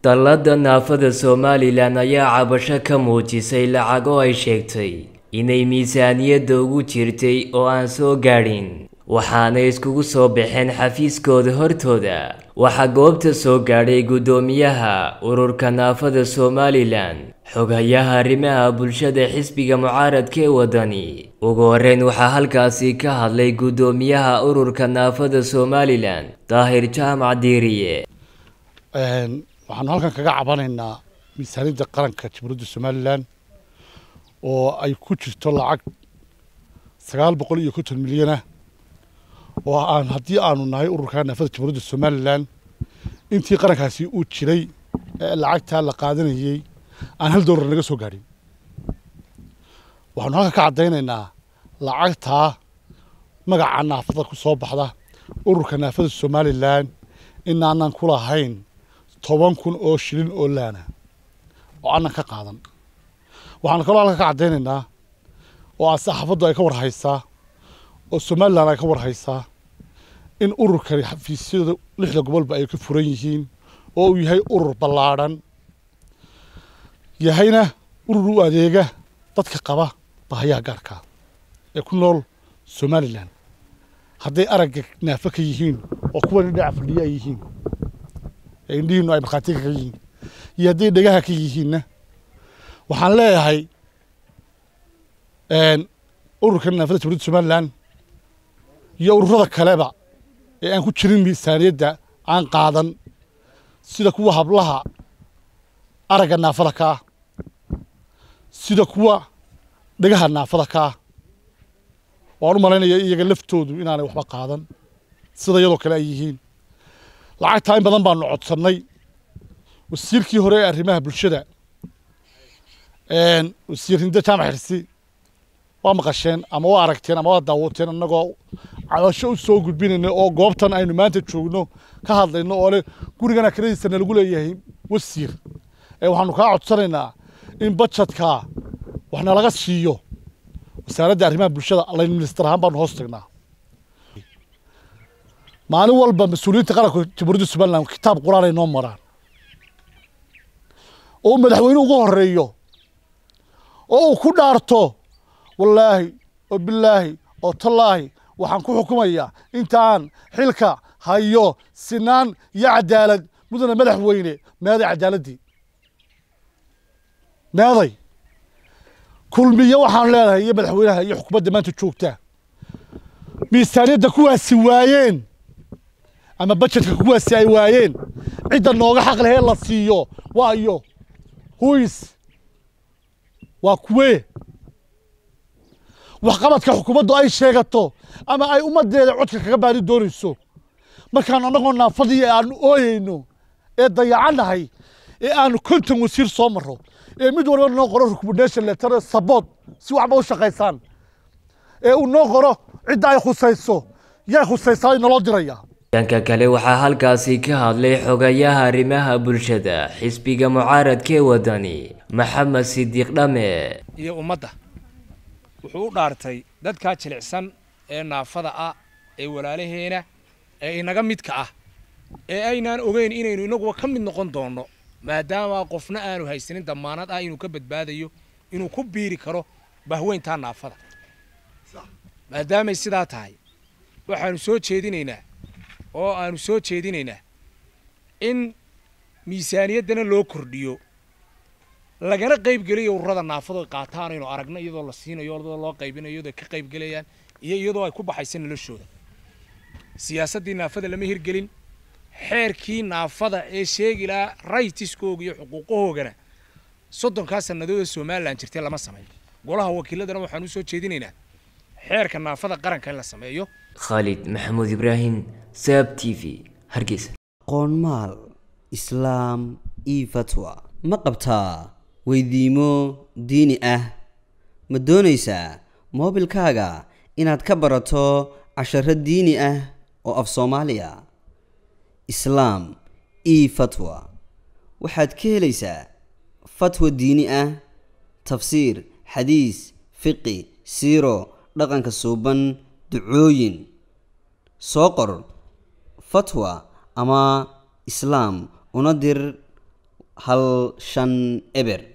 dallada naafada somalilan ayaa cabasho ka muujisay lacag oo ay sheegtay inay miisaaniyadda ugu jirtay oo aan soo gaadhin waxaanay iskugu soo baxeen xafiiskooda hortooda waxaa goobta soo gaadhay guddoomiyaha ururka naafada somalilan xogayaha arrimaha bulshada xisbiga mucaaradka ee waddani ugu horreyn waxaa halkaasi ka hadlay guddoomiyaha ururka naafada somalilan daahir jaamac diiriye waxaanu halkan kaga cabanaynaa miisaaniyadda qaranka jamhuuriyadda somalilan oo ay ku jirto lacag sagaal boqol iyo konton milyanah oo aan haddii aanu nahay ururka naafada jamhuuriyadda somalilan intii qarankaasi uu jiray ee lacagtaa la qaadanayey aan hal doolar naga soo gaadhin waxaanu halkan ka caddaynaynaa lacagtaa magaca naafada ku soo baxda ururka naafada somalilan inaanan ku lahayn toban kun oo shilin oo laana oo aanan ka qaadan waxaanu kaloo halkan ka caddaynaynaa oo aan saxaafaddu ay ka war haysaa oo somalilan ay ka war haysaa in ururkani xafiisyada lixda gobolba ay ka furan yihiin oo uu yahay urur ballaadhan yahayna urur u adeega dadka qaba bahayaha gaarkaa ee ku nool somalilan hadday aragga naafo ka yihiin oo kuwan dhinaca fadhiya ay yihiin ee indhihiinu ay markhaatiga ka yihiin iyo hadday dhegaha ka yihiinna waxaan leeyahay ururka naafada jamhuuriyadda somalilan iyo ururada kaleba ee aan ku jirin miisaaniyadda aan qaadan sida kuwa hablaha aragga naafada ka ah sida kuwa dhegaha naafada ka ah waan u malaynaya iyaga laftoodu inaanay waxba qaadan sida iyadoo kale ay yihiin lacagtaa in badan baanu codsannay wasiirkii hore ee arrimaha bulshada wasiir hinde jaamac xirsi waa maqasheen ama waa aragteen ama waa daawateen annagoo cabasho u soo gudbinayna oo goobtan aynu maanta joogno ka hadlayno oo leh gurigana kiradiisa nalagu leeyahay wasiir ee waxaanu kaa codsanaynaa in bajadkaa wax nalaga siiyo wasaaradda arrimaha bulshada layn minister ahaan baanu hoos tagnaa maalin walba mas-uuliyiinta qaranka jamhuuriyadda somalilan kitaab qur-aan ay noo maraan oo uu madaxweyne ugu horeeyo oo uu ku dhaarto wallaahi oo bilaahi oo tallaahi waxaan ku xukumayaa intaan xilka hayo sinaan iyo cadaalad mudana madaxweyne meeday cadaaladdii meeday kulmiye waxaanu leenahay iyo madaxweynaha iyo xukuumadda maanta joogtaa miisaaniyadda kuwaasi waayeen ama bajetka kuwaasi ay waayeen cidda nooga xaq lehee la siiyo waa iyo huis waa kuwee waxqabadka xukuumaddu ay sheegato ama ay ummaddeeda codka kaga baadi doonayso markaan annagoo naafadii aanu ooyeyno ee dayacannahay ee aanu konton wasiir soo marro ee mid walba noo qoro recommendation letter sabood si waxba u shaqaysaan ee uu noo qoro cidda ay khusayso yay khusaysaa naloo diraya dhanka kale waxaa halkaasi ka hadlay xogayaha arrimaha bulshada xisbiga mucaaradka ee waddani maxamed sidiiq dhame iyo ummadda wuxuu u dhaartay dadkaa jilicsan ee naafada ah ee walaalaheena ee inaga midka ah ee aynaan ogeyn inaynu inaguba ka mid noqon doonno maadaama qofna aanu haysanin damaanad ah inuu ka badbaadayo inuu ku biiri karo bahweyntaa naafada maadaamay sidaa tahay waxaanu soo jeedinaynaa oo aanu soo jeedinaynaa in miisaaniyaddana loo kordhiyo lagana qaybgeliyo ururada naafadu ay qaataan aynu aragno iyadoo la siinayo iyadoo loo qaybinayo iyadoo ay ka qaybgelayaan iyo iyadoo ay ku baxaysa noloshooda siyaasaddii naafada lama hirgelin xeerkii naafada ee sheegi lahaa raytiskooga iyo xuquuqahoogana soddonkaa sannadood somalilan jirtay lama sameeyo golaha wakiiladana waxaan u soo jeedinaynaa xeerka naafada qaranka in la sameeyo khaalid maxamuud ibraahim saab t v hargeysa qoonmaal islaam io fatwa ma qabtaa weydiimo diini ah ma doonaysaa moobilkaaga inaad ka barato casharo diini ah oo af soomaaliya islaam io fatwa waxaad ka helaysaa fatwa diini ah tafsiir xadiis fiqi siiro dhaqanka suuban ducooyin soo qor fatwa ama islaam una dir hal shan eber